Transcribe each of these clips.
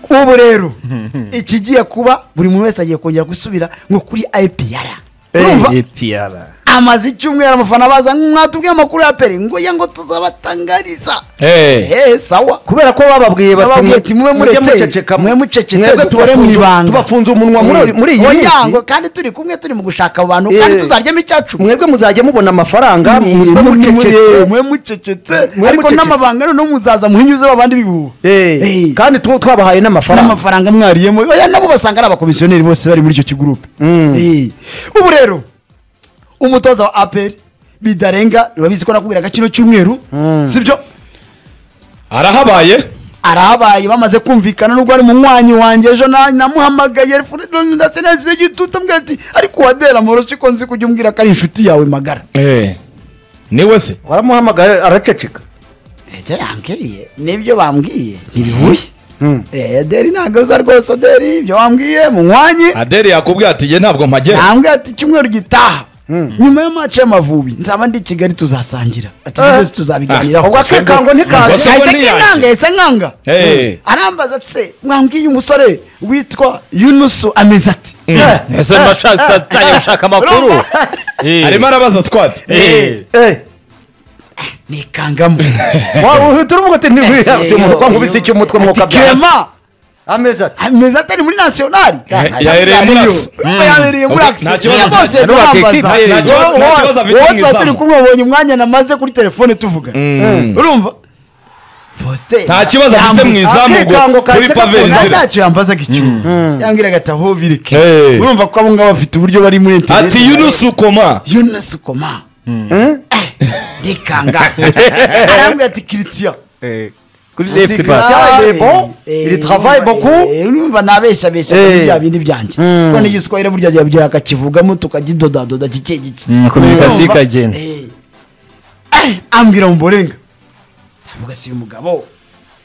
ubu rero ikigiye kuba buri muntu wese agiye kongera gusubira ngo kuri ayipiyara urumva APR. amaze icyumweru abafana baza mwatubwiye amakuru ya peri ngo ye ngo tuzabatangariza Eh. ehe sawa kubera ko bababwiye bati Bababwiye mwe- ati mube mujye muretse, muceceka mwe mucecetse, mwebwe dukore mu tubafunze- ibanga." tubafunze umunwa muri- Eh, muri iyi minsi oyango, kandi turi kumwe turi mu gushaka abantu kandi Eh. tuzaryamo icyacu mwebwe muzajya mubona amafaranga Ni- mube mu- mucecetse. mwe mucecetse Mwe ariko mucecetse. n'amabanga noneho muzaza muhinyuzeho abandi bihuha Eh, Eh. kandi tuwo twabahaye n'amafaranga n'amafaranga mwariyemo oya nabo basanga ari abakomisiyoneri bose bari muri icyo kigurupe Mm. Eh. ubu rero umutoza wa aperi bidarenga urabizi ko nakubwiraga kino cyumweru sibyo arahabaye arahabaye bamaze kumvikana nubwo ari munywanyi wanjye ejo na- namuhamagaye ndetse nagize igitutu ambwira ati ariko wadera moroshi ko nzi kujya umbwira ko ari inshuti yawe magara niwe se waramuhamagaye araceceka icyo yambwiye nibyo bambwiye ntibihuye Eh, aderi ntabwo aza rwose aderi ibyo wambwiye munywanyi adeli yakubwiye ati ye ntabwo mpagera nambwe ati icyumweru gitaha nyuma ya maci y'amavubi nzaba ndi i kigali tuzasangira ati Eh. byose tuzabiganiraho ubwo se kango ntikaze. ubwo se ngo ahise ntiyaje. nkanga ahise nkanga Eh. arambaza ati mwambwiye umusore witwa yunusu ameze ati ese mashasatanye gushaka amakuru Eh. arimo arabaza sikwati Eh. Eh, nikangamo wa- turavuga ati Ese ntibihabye umuntu yo- kwa nkubise icyo umutwe mwuka byawe kirema ameza ati ameze ati ari muri nasiyonari yahereye muri Axe. yahereye muri Ubwo akisi nta kibazo- bose nta kibazo- turambaza nta kibazo- nta kibazo afite wowe mu tuba turi izamu. kumwe wabonye umwanya namaze kuri telefone tuvuga urumva Faustin Nta kibazo afite yambuza- mu izamu ubwo Akikango kuri kahise pave gakunda. Nta- inzira ntacyo yambazaga icyo yambwiraga ati aho bireke Eh. urumva ko abo ngabo bafite uburyo bari muri interineti ati yunusi ukoma yunusi koma ndikanga arambwira ati kiritiya Eh. kuri left Tigre. back travaille beaucoup. Il travaille beaucoup. numva nabeshabesha Eh. kuri bya bindi byanjye Mm. ko n'igiswahili burya yabyira akakivugamo tukagidodadoda gike gike Mm, communication Urumva? ikagenda. Eh. Eh, ambwira muborenga ndavuga si uyu mugabo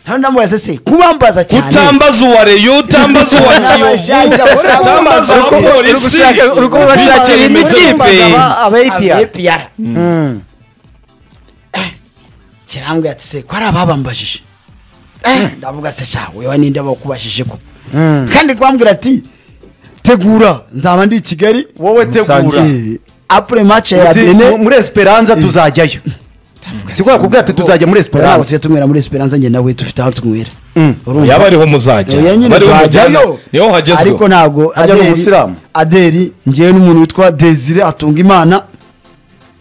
nawe ndamubaza se kubambaza cyane utambaza uwa reyo utambaza uwa kiyovu utambaza uwa polisi uri kubona ashakira indi kipe aba APR abepiyara kirambwira ati se ko ari ababambajije Eh, ndavuga se sha wewe ninde bakubajije ko kandi kwambwira ati tegura nzaba ndi i kigali wowe tegura Eh, après match ya Ati, mu- bene muri esperanza tuzajyayo si kubera kubwira ati tuzajya muri esperanza tujya tunywera muri esperanza njye nawe dufite aho tunywera Urumva? yaba ariho muzajya Oya, nyine bariho twajyayo. mujyana ariko niho hagezweho ntabwo Ajya mu Adeli- Busilamu. adeli ngewe n'umuntu witwa desire atunga imana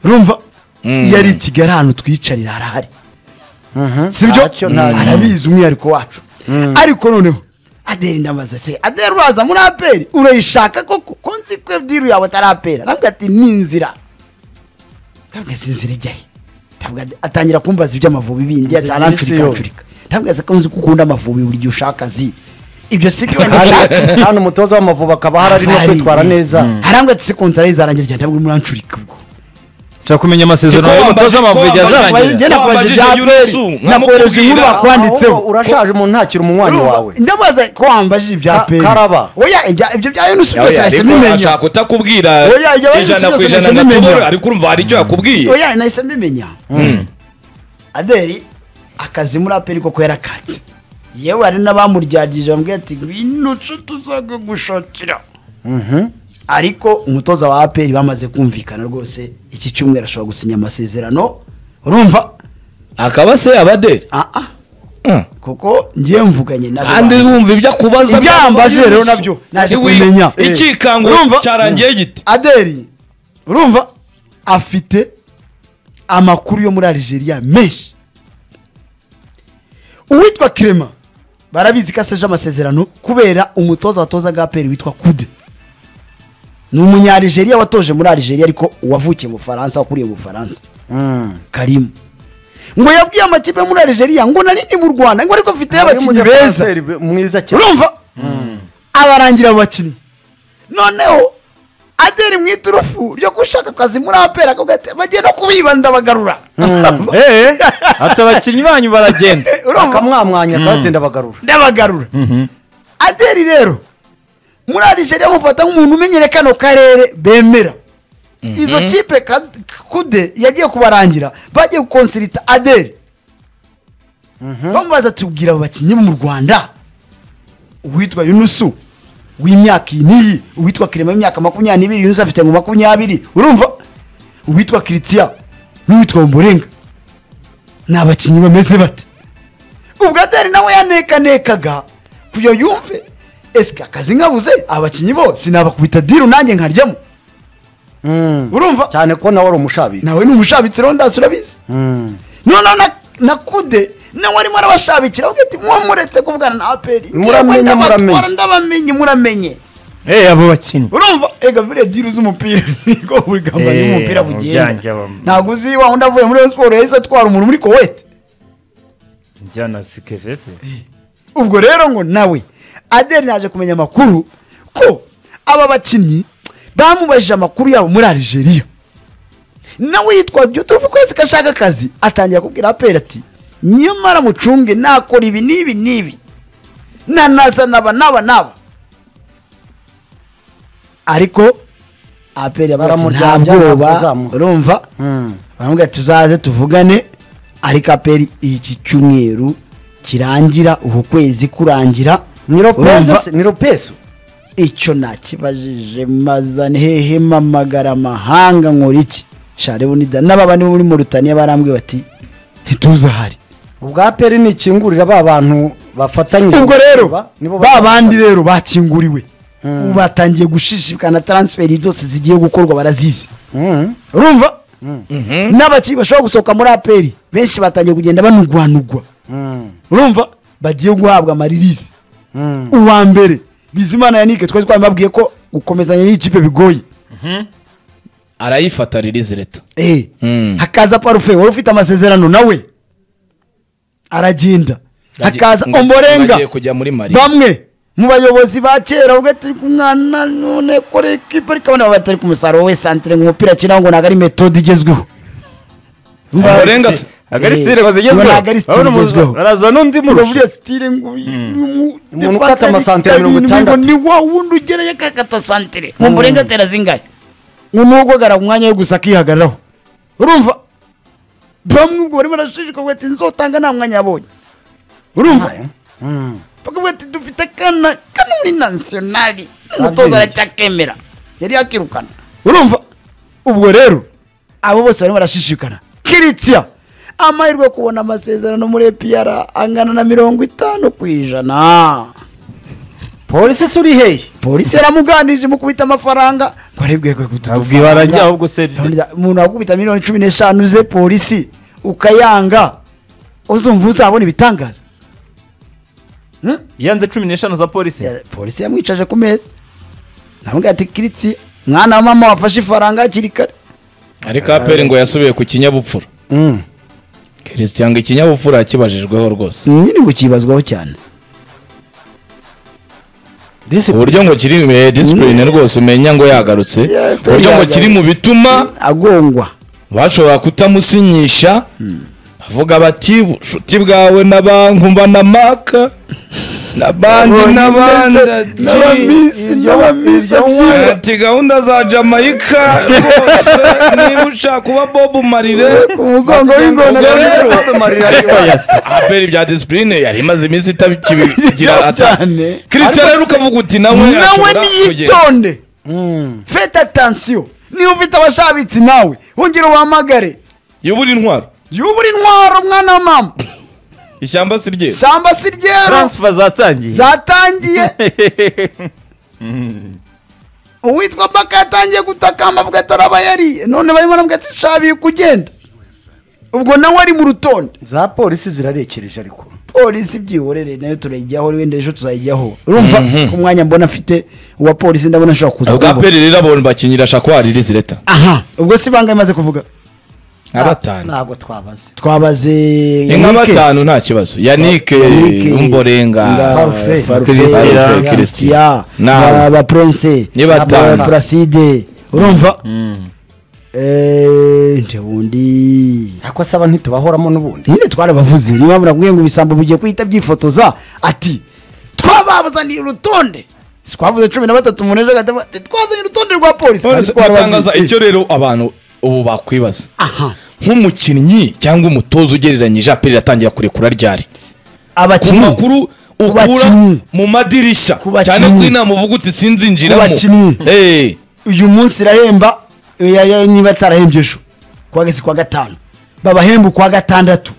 urumva iyo ari i kigali ahantu twiyicarira harahari sibyo Ntacyo, Mm. ntacyo. arabizi umwihariko wacu ariko noneho adeli ndamaze se adeli uraza muri aperi urayishaka koko ko nzi ko diru yawe atari aperi ntabwo ati ni inzira ntabwo azi inzira ijyahe Ntabwo ade- atangira kumbaza iby'amavubi bindi Inzira y'isi atanancurika yo. ncurika ntabwo azi ko nzi ko ukunda amavubi buri gihe ushaka zi ibyo si byo wenda ushaka Hano- hano umutoza w'amavubi akaba ahari ari no kwitwara neza harambwa ati sekontara izarangira cyane ntabwo muranshurika ubwo nshaka kumenya amasezerano Tiko wambaje- y'umutoza amavubi igihe ko wambaje- azarangira Njye nakubajije wambajije ibya Yunusu, Aperi, nkamukubwira. nakubajije inkuru bakwanditseho Ahubwo urashaje umuntu ntakira umunywanyi wawe ndabaza ko wambajije ibya Ka- peri karaba. oya ibya- ibyo bya yunusi byose Yawe, nahise ariko mbimenya ashaka kutakubwira Oya, ibyo abandi ijana byose ku ijana nahise na mbimenya. tubura ariko urumva hari icyo yakubwiye oya nahise mbimenya adeli akazi muri aperi koko yarakatse yewe hari n'abamuryagije bambwiye ati ngwino co tuzakagushakira ariko umutoza wa aperi bamaze kumvikana rwose iki cyumweru ashobora gusinya amasezerano urumva akaba se abadeli Ah, ah. Mm. kuko ngiye mvuganye nabo kandi bantu. wumva ibyo akubaza Ibyambaje byaba rero binyuze. nabyo naje Iwi- kumenya. icyikango Urumva? cyarangiye giti adeli urumva afite amakuru yo muri algeria menshi uwitwa kirema barabizi ko aseje amasezerano kubera umutoza watozaga aperi witwa kude ni umunyarigeria watoje muri algeria ariko wavukiye mu bufaransa wakuriye mu bufaransa karimu ngo yabwiye amakipe yo muri algeria ngo narindi mu rwanda ngo ariko mfite abakinnyi beza Umunyafuraseri be- mwiza cyane urumva abarangira abo bakinnyi noneho aderi mu iturufu ryo gushaka akazi muri apera akavuga ati bagiye no kubiba ndabagarura Eh, ati abakinnyi banyu baragenda urumva akamwamwanya akagenda bagarura ndabagarura aderi rero muri arigeria bamufata nk'umuntu umenyere kano karere bemera izo kipe Kad- kude yagiye kubarangira bagiye gukonsirita aderi bamubaza tubwira abo bakinnyi bo mu rwanda uwitwa yunusu w'imyaka iyi n'iyi uwitwa kirema w'imyaka makumyabiri n'ibiri yunusu afite ngo makumyabiri urumva uwitwa kiritiya n'uwitwa murenga ni abakinnyi bameze bate ubwo adari nawe yanekanekaga kugira ngo yumve esike akazi nkabuze abakinnyi bo sinabakubita diru nanjye nkaryamo urumva cyane ko nawe ari umushabitsi nawe ni umushabitsi rero ndasi urabizi Mm. noneho na- na kude nawe arimo arabashabikira avuga ati muba muretse kuvugana na aperi Muramenye, muramenye. ndabamenye muramenye Eh abo bakinnyi urumva ega biriya diru z'umupira niko buri gahunda Eh, y'umupira ujyanje bugenda abam- ntabwo uzi wa wundi avuye muri Rayon siporo yahise atwara umuntu muri kowete njyana sikevese ubwo rero ngo nawe adeli naje kumenya amakuru ko aba bakinnyi bamubajije amakuru yabo muri Algeria nawe yitwa turufu kwezi ko ashaka akazi atangira kubwira aperi ati nyamara mucunge nakora ibi n'ibi n'ibi nanaza naba naba naba ariko aperi Baramurya- baramuryambwoba bazamuha." urumva Mm. baramubwira ati tuzaze tuvugane ariko aperi iki cyumweru kirangira uku kwezi kurangira ni urumva? lopez se? ni lopez icyo nakibajije mazane hehe mamagara amahanga nkora iki share bunida n'ababa nibo muri Mauritania barambwiye bati ntituzahari ubwa peri ni ikingurira ba bantu bafatanyije ubwo rero nibo ba bazaba- bandi rero bakinguriwe ubu batangiye gushishikana transferi zose zigiye gukorwa barazizi Mm. urumva n'abakiri bashobora gusohoka muri aperi benshi batangiye kugenda banugwanugwa Mm. urumva bagiye guhabwa amaririzi Mm. uwa mbere bizimana yanike twari twabibabwiye ko gukomezanya n'ikipe bigoye arayifata ririzi leta Eh, Mm. hakaza parufe wari ufite amasezerano nawe aragenda hakaza Ngo- omborenga agiye kujya muri mari bamwe mu bayobozi ba kera ubwo turi kumwana none kore ekipa ariko abana baba batari ku musaruro we santire ngo umupira akina ngo ntabwo ari metode igezweho omborenga se agari Eh, sitire bazigezweho ntabwo ari style Urabona umuntu- igezweho. baraza n'undi uravuga murusha sitire ngo Umuntu ukata amasantire mirongo itandatu. ni wa wundi ugereye akakata santire mu mburenga atera zingahe ngo nubwo gara ku mwanya we gusa akihagararaho urumva bamwe ubwo barimo barashishikavuga ati nzotanga nta mwanya yabonye urumva Mm. bakavuga ati dufite akana kano ni nasiyonari n'umutoza aracyakemera yari yakirukana urumva ubwo rero abo bose barimo barashishikana kiritsya amahirwe yo kubona amasezerano muri epiyara angana na mirongo itanu ku ijana polisi se uri hehe polisi yaramuganije mukubita amafaranga ngo arebwe Ntabwo ibarajya ahubwo se umuntu wakubita miliyoni cumi n'eshanu ze polisi ukayanga uzumva uzabona ibitangaza Hmm? yanze cumi n'eshanu za polisi Ya- polisi yamwicaje ku meza namubwira ati kiritsi mwana wa mama wafashe ifaranga hakiri kare ariko aperi ngo yasubiye ku kinyabupfura Mm. christian ngo ikinyabupfura yakibajijweho rwose nyine ngo ukibazwaho cyane Discipline. uburyo ngo kiri eh, discipline rwose umenya ngo yagarutse Yeah, uburyo ngo yagarutse. kiri mu bituma agongwa bashobora kutamusinyisha bavuga bati bushuti bwawe na bankumva na maka na bandi n'abandi n'abamisi n'abamisi by'iwe ati gahunda za jamayika rwose niba ushaka kuba bobu marire ku mugongo w'ingona Ubwo rero- Bob Marley ari- aperi bya disipurine yari imaze iminsi itabikibigira ata cyane kirisita rero ukavuga uti nawe nawe ashobora kugenda niyitonde Mm. fete atansiyo niba ufite abashabitsi nawe wongere ubahamagare yubura intwaro yubura intwaro mwana wa mama ishyamba si rye shyamba si ryero taransifa zatangiye zatangiye uwitwa baka yatangiye gutakamba avuga ati arabayariye none barimo aravuga ati shabiye kugenda ubwo nawe ari mu rutonde za polisi zirarekereje ariko polisi byihorere nayo turayijyaho wenda ejo tuzayijyaho urumva ku mwanya mbona mfite uwa polisi ndabona ashobora kuza ubwa kuwubona. peri rero abo bakinyira shakwari rizireta aha ubwo si banga imaze kuvuga nka batanu ntabwo twabaze twabaze ni nka Yannick. batanu nta kibazo yanike Yannick, umborenga Parfait. Christian. christian Nawe. ba ba prince Ni batanu. ba placide urumva Eh, nde bundi ariko se aba ntitubahoramo n'ubundi nyine twarabavuze niyo mpamvu nakubwiye ngo ibisambo bigiye guhita byifotoza ati twababazaniye urutonde si twavuze cumi na batatu umuntu ejo agahita avuga ati twazanye urutonde rwa polisi None Kandi se twarabavuze. batangaza icyo rero abantu ubu bakwibaza aha nk'umukinnyi cyangwa umutoza ugereranyije aperi atangira kurekura ryari ku abakinnyi makuru ukura bakinnyi. mu madirishya Ku bakinnyi. cyane ko inama uvuga uti Ku sinzinjiramo bakinnyi. Eh, uyu munsi irahemba ya- ya- niba atarahembye ejo kuwa gasi kwa gatanu babahemba ukwa gatandatu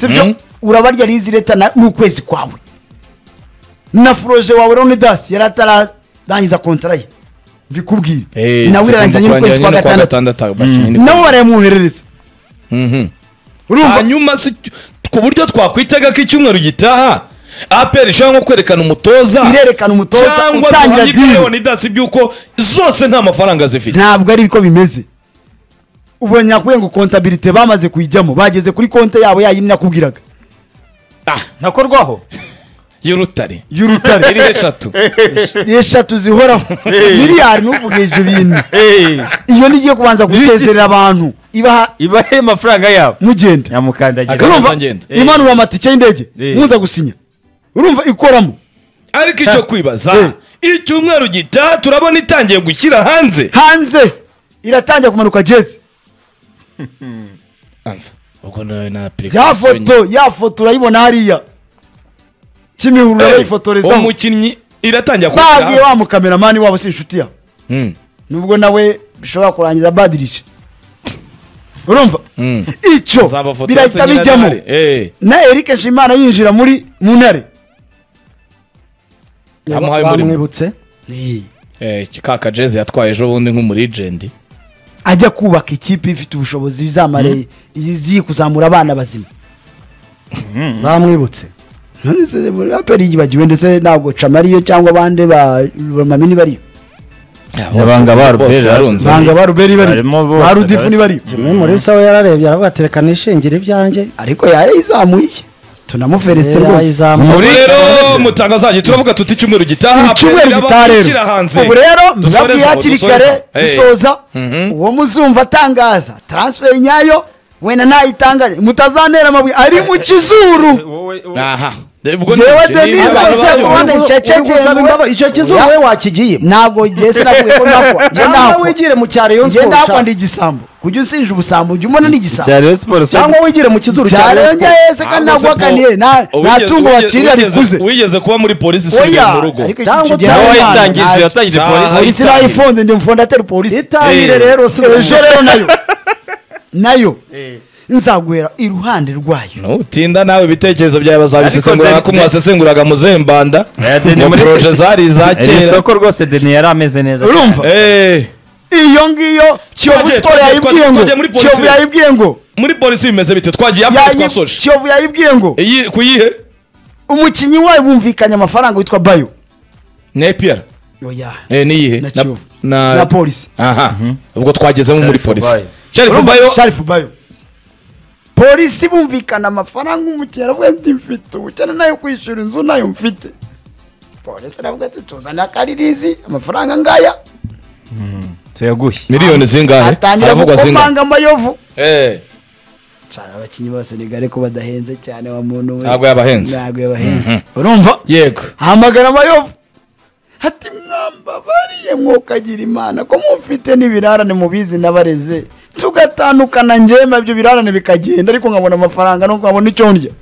sibyo urabarya rizi leta na- n'ukwezi kwawe na furoje wawe ronidasi yari atararangiza kontara ye mbikubwire eh, nawe tugomba irarangiza nyine kurangira ukwezi kwa nyine kuwa gatandatu gatandatu abakinnyi ni- nabo barayamwoherereza Mhm. urumva hanyuma si ku buryo twakwitega ko icyumweru gitaha aperi ishobora nko kwerekana umutoza Irerekana umutoza, cyangwa utangira duhamye deal. miliyoni idasi by'uko zose nta mafaranga zifite ntabwo ari biko bimeze ubu nyakubwiye ngo kontabirite bamaze kuyijyamo bageze kuri konti yabo yayindi nakubwiraga ntakorwaho y'urutare y'urutare iriho eshatu eshatu zihoraho miliyari ntuvuge ibyo bintu iyo nigiye kubanza gusezerera abantu ibaha ibahe amafaranga yabo mugenda nyamukandagira Agaragaza urumva ngenda. imanura amatike y'indege Eh. muza gusinya urumva ikoramo ariko icyo kwibaza Eh. icyumweru gitaha turabona itangiye gushyira hanze hanze iratangira kumanuka jezi ubwo nawe na ya application foto ya foto urayibona hariya kimihurura nyine. Eh, bayifotorezaho umukinnyi iratangira gushyira bagiye hanze wa mukameramani wabo si inshuti yawe Mm, nubwo nawe bishobora kurangiza badirije urumva icyo zabafotora birahita se bijyamo nyirantare. Eh, na eric nshimana yinjira muri mu ntare yamuhaye umurimo bamwibutse Eh, kaka jeze yatwaye ejo bundi nk'umurijendi ajya kubaka ikipe ifite ubushobozi izamare igiye kuzamura abana bazima bamwibutse none se aperi yibagiwe ndetse ntabwo camariyo cyangwa abandi ba ba mamini bariyo Abanga ba Bose Ruperi barunze. banga ba ruberi bariyo Barimo bose, ba rudifu ni bariyo jimwe murisa we yararebye aravuga ati reka nishingira ibyanjye ariko yayizamuye tunamuferesite rwose yayizamuye ubu rero mutangazajye turavuga tuti icyumweru gitaha icyumweru Aperi gitaha ishyira hanze rero ubu rero Dusoreze mubabwiye aho, hakiri dusoreze kare aho. Eh, dusoza Mhm. uwo muzumva atangaza transferi nyayo wenda ntayitangaje mutazantera amabuye ari mu kizuru aha ubwo ni- Jewe ni- Denise ni- ahise ni- kubona ni- icyo kizuba we wakigiye ntabwo igihe sinavuye ko nakwa njye cyangwa nakwa wigire mu cyaro iyo njye nakwa ndi siporo igisambo kujya usinje ubusambo ujya ubona ni igisambo cyariyo siporo cyangwa wigire mu kizuru cya cyane Rayon njye Sport. yese kandi ntabwo wakaniye nta nta Wigeze- tungo wigeze- wakirira wigeze- rikuze wigeze kuba muri polisi ishingiye oya mu rugo ariko Cyangwa icyo gihe utabaye ntabwo wayitangije ntabwo- yatangije Aha, polisi Polisi nayifunze ndi mfondateri polisi itahire Eh. rero si ejo ubu. rero nayo nayo nzaguhera iruhande rwayo nutinda nawe ibitekerezo byawe bazabisesengura Ariko ko Denise- mwasesenguraga mu zembanda Oya, Denise- mu poroje zari iza iri kera soko rwose deni yari ameze neza urumva Eh, iyo ngiyo kiyovu Twagiye- siporo twagiye- yayibwiye ngo twagiye muri polisi. kiyovu yayibwiye ngo muri polisi bimeze bite twagiye apana yayi- twasoje kiyovu yayibwiye ngo Iyi- ku yihe umukinnyi wayo bumvikanye amafaranga witwa bayo ni epiyara oya Eh, niyihe Na Na- Kiyovu. na- na polisi aha ubwo twagezemo muri Sharifu polisi Bayo. sharifu bayo sharifu bayo polisi bumvikana amafaranga umukera wenda mfite ubukene nayo kwishyura inzu nayo mfite polisi aravuga ati tuzane akaririzi amafaranga ngaya tuyagushye miliyoni zingahe atangira aravuga zingahe gukomanga amayovu Eh, cyane abakinnyi ba senegali ko badahenze cyane wa muntu we Ntabwo yabahenze. ntabwo yabahenze urumva yego hamagara amayovu ati mwamba bariye mwokagira imana ko mumfite n'ibirarane mubizi nabareze tugatandukana njyewe nabyo birarane bikagenda ariko nkabona amafaranga nuko nkabona icyo ndya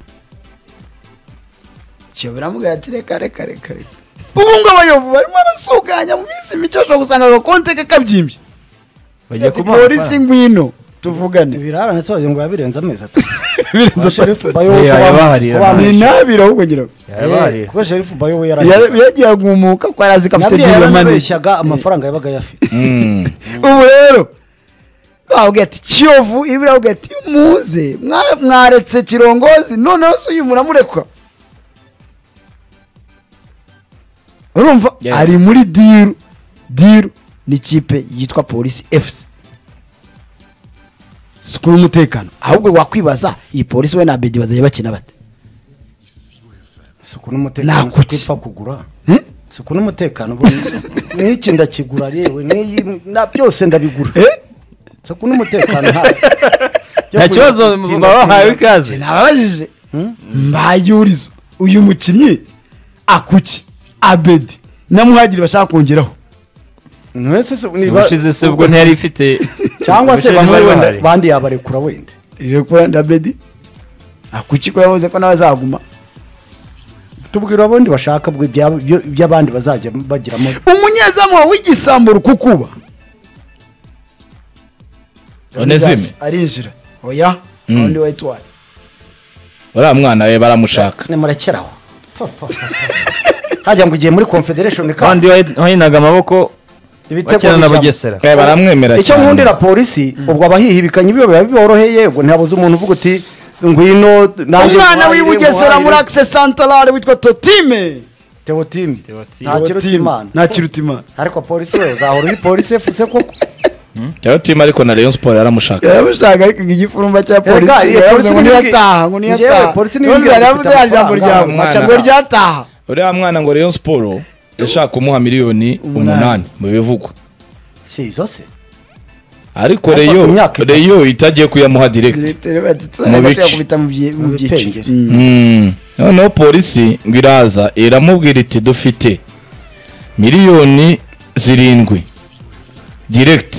cyo biramubwira ati reka reka reka reka ubu ngo abayovu barimo arasuganya mu minsi mike bashobora gusanga agakonte ke kabyimbye bagiye Ati, kumuha polisi ngwino tuvugane ibirarane se wagira ngo yabirenze amezi atatu Birenze Kuba sherifu bayo Eh, we kuba- yabaharira kuba- ni ntabire ahubwo ngira ngo Eh, kuba sherifu bayo we yarahiye Yar- yagiye agumuka ko yari azi ko afite nabyo diriyo mani yaranabeshyaga amafaranga yabaga ayafite Mm. ubu rero bavuga ati kiyovu ibi baravuga ati muze mwa- mwaretse kirongozi noneho se uyu muramureka urumva Yeah. ari muri diru diru ni ikipe yitwa polisi efuse sikuru umutekano ahubwo wakwibaza iyi polisi we na bedi bazajya bakina bate isuku n'umutekano Nakuki. si ko ipfa kugura isuku n'umutekano ubundi n'iki ndakigura yewe n'iyi na byose ndabigura isuku n'umutekano nta- byo nta kibazo kuyitinda- baba bahawe tinda. ikaze nababajije mbayurizo uyu mukinnyi akuki abedi na muhagiri bashaka kongeraho mwese se niba- ubushize se ubwo ntiyari ifite cyangwa se ubushize bamwe ntibari wenda bahari. bandi yabarekura wenda irekura na bedi akuki ko yavuze ko nawe azaguma tubwira abandi bashaka bwe ibya- ibyo- iby'abandi bazajya bagiramo umunyezamu wawe w'igisambo rukukuba Onesime. arinjira oya undi wayitwaye uriya mwana we baramushaka nimurekeraho hajya ngo igihe muri confederation cup kandi wahinaga amaboko bakina na bijyamo. bugesera Eh, baramwemera icyo cyane. nkundira polisi ubwo abahihibikanye ibyo biba biboroheye yego ntabuze umuntu uvuga uti ngwino nanjye umwana muhahire, w'ibugesera muhahire." muri akise santarare witwa totime teotime Teotime. ntakiruta imana ntakiruta imana ariko polisi we uzahora uri polisi efuse koko rero timu ariko na rayon sport yaramushaka yaramushaka ariko igifurumba cya polisi Erega, iyi yaravuze polisi ngo ni ibi- niyataha ngo Njyewe, niyataha polisi ni ibi- none yaravuze ifite ya jambo amafaranga, ryawe umwana. ngo ryataha uriya mwana ngo rayon sport yashaka kumuha miliyoni umunani mu bivugwa si izo se ariko Ariko reyo ku myaka itatu. reyo itagiye kuyamuha direct Diretere bati, Mu bice. yakubita mu byi- mu Mu byiciro bipengeri. Mm. Mm. noneho polisi ngo iraza iramubwira iti dufite miliyoni zirindwi direct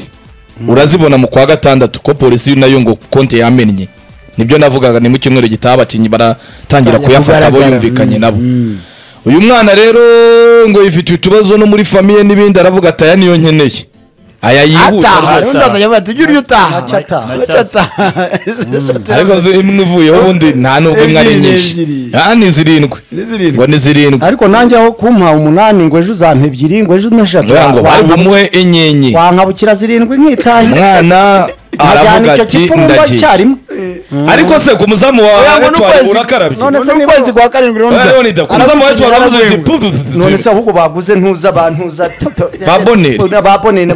urazibona mu kwa gatandatu ko polisi nayo ngo konti yamennye nibyo navugaga ni mu cyumweru gitaha abakinnyi baratangira Batangira kuyafata abo kugaragara. yumvikanye Mm, nabo mm. uyu mwana rero ngo yifitiye utubazo no muri famiye n'ibindi aravuga ati aya niyo nkeneye aya yihuta ataha undi rwose azajya bati ujye urya utaha Ntacyo ataha. Ntacyo ataha ariko zo- imwe ivuyeho ubundi nta n'ubwo imwe ari Ebyiri, nyinshi ebyiri. aha ni zirindwi Ni zirindwi. ngo ni zirindwi ariko nanjye aho kumpa umunani ngo ejo uzampa ebyiri ngo ejo umpe eshatu ngira ngo bari bumuhe enyenye wankabukira zirindwi nk'itahi umwana aravuga ati ndagiye icyarimwe ariko se ku muzamu Oya, wa ngo ni etwari ukwezi. urakarabye None se ni niba- ukwezi kwa karindwi rero Oya, nza- Leonida, ku muzamu wa etwari aravuze ati pu, pu, pu, pu, none se pu. ahubwo baguze ntuza bantuza Ba Bonheur. babonere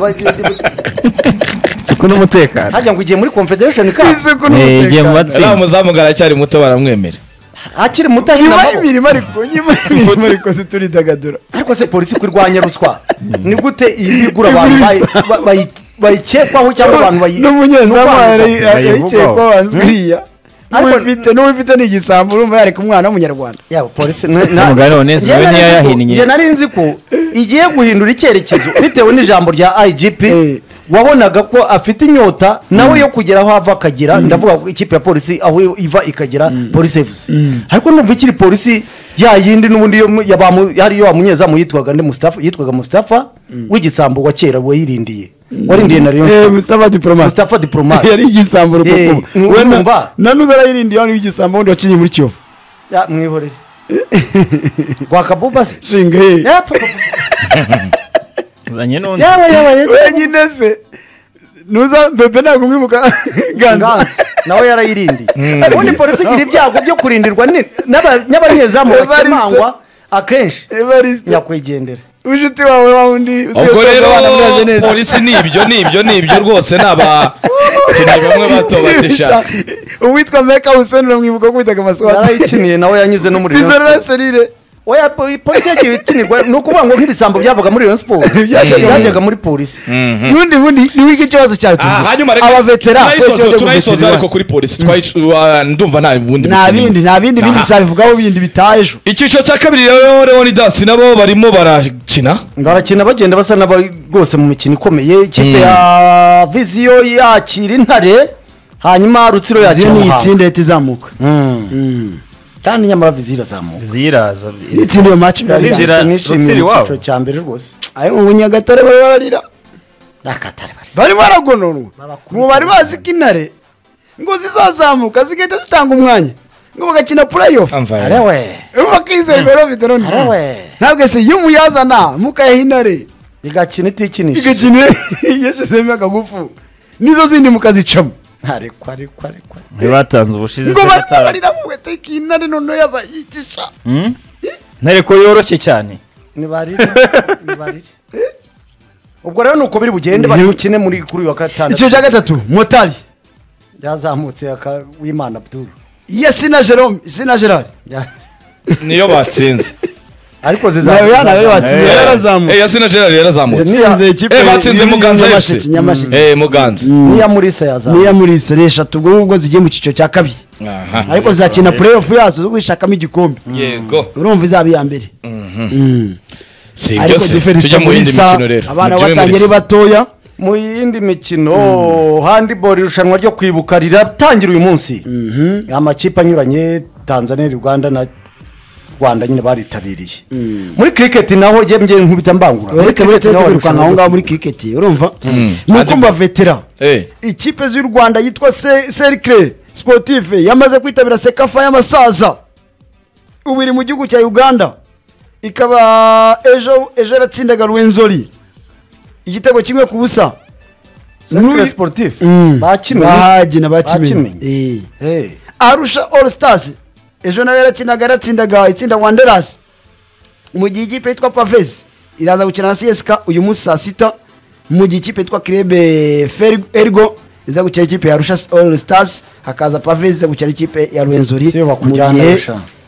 isuku n'umutekano hajya ngo igiye muri confederation cup isuku Eh, igiye mu n'umutekano uriya matsinda muzamu ngo aracyari muto baramwemera hakiri muto hino nyuma amaboko. y'imirimo ariko nyuma y'imirimo ariko zituridagadura ariko se polisi kurwanya ruswa ni gute iyi bigura abantu bayi- ba- bayi- bayikekwaho cyangwa abantu bayi n'umunyezamu n'urwango. yayikeye Bayivugaho. ko wabanza uriya Ariko- n'uwifite n'uwifite ni igisambo urumva yareka umwana w'umunyarwanda yaba polisi nta- nta- Umugani wa Onesme we Njye nari nzi ko- ntiyayahinnye. njye nari nzi ko igiye guhindura icyerekezo bitewe n'ijambo rya igp Eh. wabonaga ko afite inyota nawe yo kugera aho ava akagera ndavuga ko ikipe ya polisi aho iva ikagera polisi evuze ariko numva ikiri polisi ya yindi n'ubundi yo mu- ya ba mu- hariyo wa munyezamu yitwaga nde Mustafa- yitwaga mustafa w'igisambo wa kera wayirindiye warindiye na Eh, rayon Mustafa diplomate mustafa diplomate yari igisambo Eh, rukukuba nu- we na- numva. na nuza arayirindiye hano igisambo wundi wacinye muri kiyovu Ya, mwihorere rwakabuba se shinga ye Ya, pa- pa- uzanye n'undi yaba yaba yaba wenyine se nuza bebe ntabwo mwibuka ganza nganza nawe yarayirindiye ubundi polisi igira ibyago byo kurindirwa ni- n'aba- n'abanyezamu Evariste. bakemangwa akenshi evariste nyakwigendera inshuti wawe wa wundi ubwo rero muraje neza polisi ni ibyo ni ibyo ni ibyo rwose ni abakinnyi bamwe batobatisha uwitwa meka huseni uramwibuka ko witaga amaswata yarayikiniye nawe yanyuze no muri Rayon Sport. bizorora serire oya po- polisi yagiye ikinirwa ni ukuvuga ngo nk'ibisambo byavaga muri Rayon Sport Byajyaga muri- byajyaga muri polisi ubundi bundi ni wiki ikibazo cyawe Ah, hanyuma reka turayisoza turayisoza ariko kuri polisi twayic- wa- ndumva nta bundi nta bukeneye. bindi nta bindi bindi Aha. cyabivugaho bindi bitaha ejo icyiciro cya kabiri rero leoni dasi nabo barimo barakina barakina bagenda basa n'aba rwose mu mikino ikomeye ikipe ya viziyo yakira intare hanyuma rutsiro yakira iyo ni umuhanga itsinda ihita izamuka kandi nyamara viziyo irazamuka ziraza ni itsinda iyo maci Zizira- nishimiye Rutsiro mu iwabo. cyiciro cya mbere rwose ariko ubu nyagatare bari bararira akatari bari bari baragononwa Babakubita ngo bari bazi ko intare ngo zizazamuka zigahita zitanga umwanya ngo bagakina playoff amvaye arewe bakizerwa rero bafite none Arawe. ntabwo se iyo umuyazana mukayaha intare igakina itikinisha igakine yashizemo akagufu nizo zindi mukazicamo ntarekwa rekwa rekwa ntibatanze ubushize ngo bari batara- bararira mu weteka intare noneho yabayigisha Hmm? ntare ko yoroshye cyane nibarire nibarire ubwo rero nuko biri bugende bari bukine muri kuri uyu wa gatandatu icyiciro cya gatatu motari yazamutse aka wimana abdul yasina jerome sina gerard Ya- niyo batsinze ariko nawe yana rero zizamuka watsinze Eh. yarazamutse Eh, yasina gerard yarazamutse yatsinze ikipe Eh, batsinze y'iyi- muganza fc Nyamasheke, nyamasheke Eh, muganza niya murisa yazamutse niya muri seri eshatu ubwo ngubwo zigiye mu cyiciro cya kabiri Aha. ariko zizakina playoff yazo zo gushakamo igikombe yego urumva izaba iya mbere si ibyo ariko se tujya mu yindi mikino rero abana Mujye muri batangiye ari sa- batoya mu yindi mikino handiboro irushanwa ryo kwibuka riratangira uyu munsi amakipe anyuranye tanzania uganda na rwanda nyine baritabiriye muri kiriketi naho njye njye nkubita mbangura Muri uretse uretse cricket uretse naho hari kwirukanka aho irushanwa ngaho muri kiriketi urumva ni uko mbavetera Eh. ikipe z'u rwanda yitwa Se- serikire sipotife yamaze kwitabira sekafa y'amasaza ubu iri mu gihugu cya uganda ikaba ejo ejo yaratsindaga rwenzori igitego kimwe ku busa Sacre N'uri- sportif Mm. bakimenye Bahagina, bakimenye Eh. Eh. arusha all stars ejo nawe yarakinaga yaratsindaga itsinda wanderers mu gihe ikipe yitwa pavesi iraza gukina na csk uyu munsi saa sita mu gihe ikipe yitwa kirebe Fer- ergo iza gukina ikipe ya arusha all stars hakaza pavesi iza gukina ikipe ya rwenzori Si yo bakujyana mu gihe Arusha.